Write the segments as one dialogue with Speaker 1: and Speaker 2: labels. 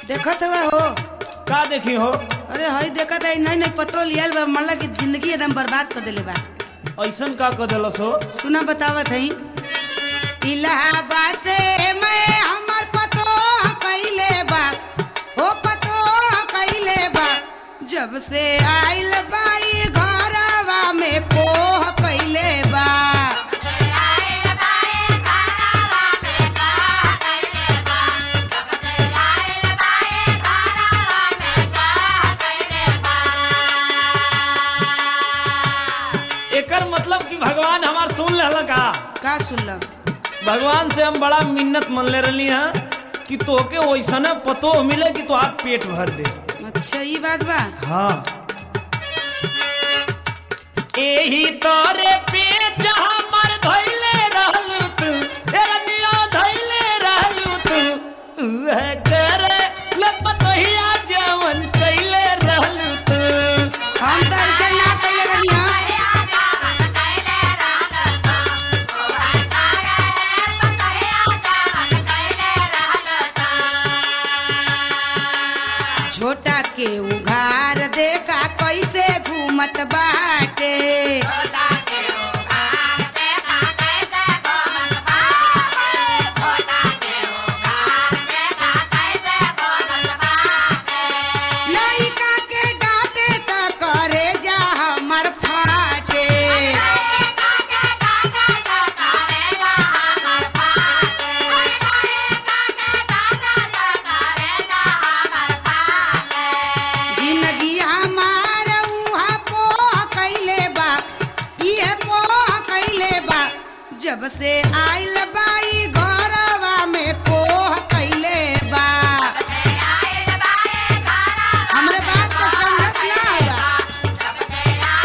Speaker 1: देखत हुआ हो
Speaker 2: का देखी हो
Speaker 1: अरे हई देखत है नहीं नहीं पतो लियल बा मल्ला की जिंदगी एकदम बर्बाद कर देले बा
Speaker 2: ऐसन का कर दिलस हो
Speaker 1: सुना बतावत है इलाहाबाद से मैं हमर पतो कैले बा हो पतो कैले बा जब से आइल बाई घरवा में कोह कैले बा
Speaker 2: एकर मतलब कि भगवान हमार सुन लेला का
Speaker 1: का सुनल
Speaker 2: भगवान से हम बड़ा मिन्नत मन ले रही हैं कि तोके वैसने पतो मिले कि तो आप पेट भर दे
Speaker 1: अच्छा ये बात बा
Speaker 2: हाँ एही तोरे पे जहाँ मर धैले रहलू तू एरनिया धैले रहलू तू उहे करे लपतहिया जवन कैले रहलू तू
Speaker 1: हम तो ऐसे ना कैले रही हाँ। छोटा के उघार देखा कैसे घूमत बाटे लइका के डांटे त करे जा हमर फाटे जिंदगी हमार उहा पोह कैले बा इहे पोह कैले बा जब से आइल बाई घरवा में कोह कैले बा हमरे बात को समझत ना होगा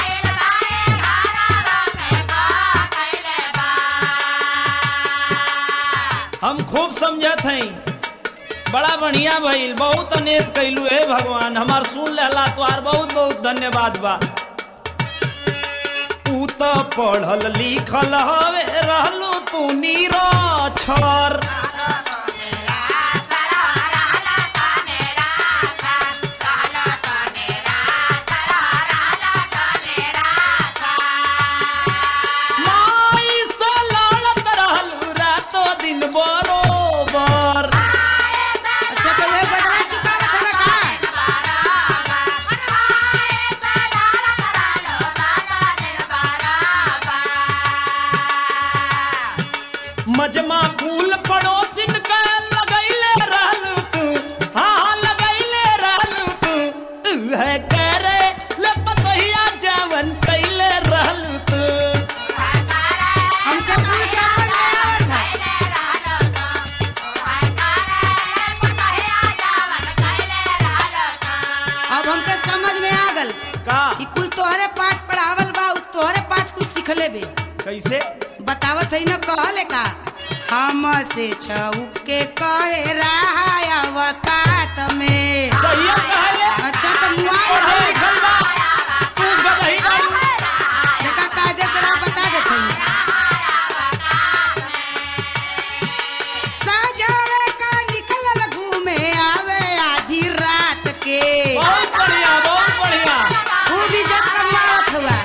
Speaker 2: हम खूब समझत हई बड़ा बढ़िया भइल बहुत अनेक कैलू हे भगवान हमार सुन लेला तोहार बहुत बहुत धन्यवाद बा तू तो पढ़ल लिखल हवे रहलू तू निरक्षर माई से लड़त रहलू रातो दिन बरोबर
Speaker 1: अच्छा तो वही बदला चुका रखा का
Speaker 2: मजमा फूल पड़ोसिन के लगैले रहलू तू हाँ हाँ लगैले रहलू तू उहे करे लपतहिया जवन कैले रहलू तू
Speaker 1: हमसे कुछ समझ में आवत है अब हमके समझ में आ गल
Speaker 2: का
Speaker 1: कि कुल तोहरे पाठ पढ़ावल बा उ तोहरे पाठ कुछ सिखले बे
Speaker 2: कैसे
Speaker 1: बतावत है न कहले का हम से छउक के कहे रहा अवकात में
Speaker 2: सही कहले
Speaker 1: अच्छा तो मुआ
Speaker 2: पढ़ल
Speaker 1: दे
Speaker 2: लिखल बा तू गदही बाड़ू
Speaker 1: देखा कायदे से राह बता देते हैं सजावे का निकलल घूमे आवे आधी रात के
Speaker 2: बहुत बढ़िया बहुत बढ़िया
Speaker 1: खूब इज्जत कमावत हुआ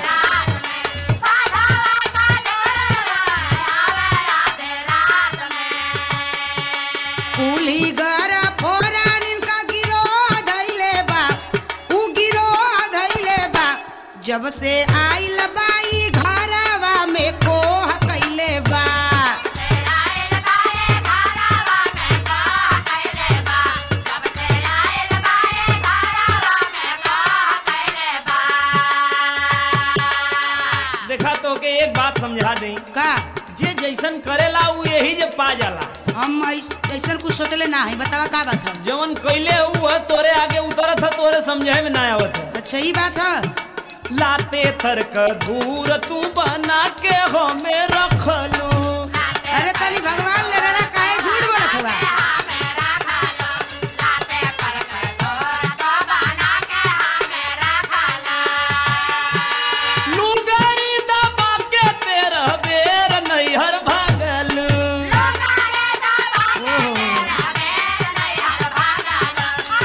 Speaker 1: कुली घर फोरान इनका गिरो धैले बा उ गिरो धैले बा जब से आइल बाई घरवा में कोह कैले बा
Speaker 2: देखा तो के एक बात समझा दई
Speaker 1: का
Speaker 2: जे जैसन करेला उ यही जे पा जाला
Speaker 1: हम ऐस- ऐसन कुछ सोचले ना है बतावा का बात है
Speaker 2: जवन कैले हुआ तोरे आगे उतरत है तोरे समझे में ना आवत है
Speaker 1: अच्छा ये बात है
Speaker 2: लाते तर्क दूर तू बना के हमें रखलू
Speaker 1: अरे तनी भगवान ले रहा काहे झूठ बोलत हुआ
Speaker 2: लुगारी दबा के तेरा बेर नैहर भागलू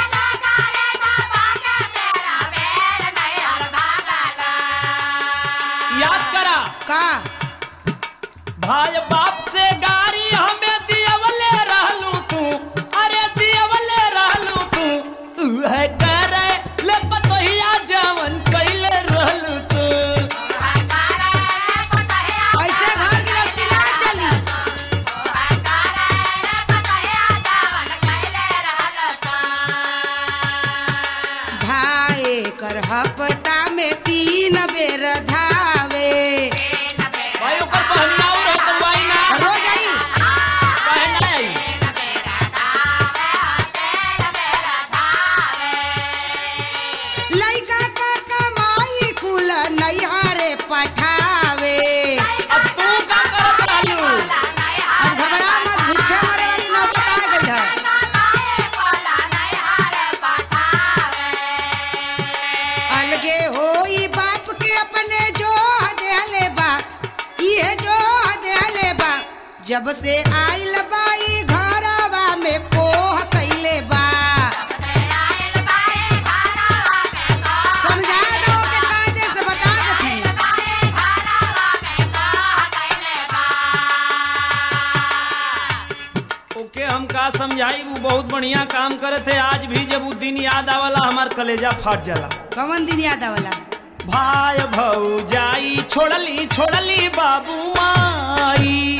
Speaker 2: भाई बाप से गारी हमें दियवले रहलू तू अरे दियवले रहलू तू उहे करे ले पतोहिया जवन कैले रहलू तू
Speaker 1: ऐसे घर गृहस्थी ना चली भाई कर हफ्ता में तीन बेर धावे
Speaker 2: भाई ऊपर पहनिया और है तलवाई ना
Speaker 1: रोज आई
Speaker 2: पहना आई
Speaker 1: लइका का कमाई कुल नैहरे पठावे
Speaker 2: अब तू का करत रहलू
Speaker 1: अब घबरा मत भूखे मरे वाली नौबत आ गई है अलगे होई बाप के अपने जो हले बा ये जो हले बा जब से आइल बाई घरवा में कोह कैले बा समझा दो के कायदे से बता देते
Speaker 2: ओके हम का समझाई वो बहुत बढ़िया काम करे थे आज भी जब वो दिन याद आवला हमार कलेजा फाट जाला
Speaker 1: कवन दिन याद आवला
Speaker 2: भाई भौजाई छोड़ली छोड़ली बाबू माई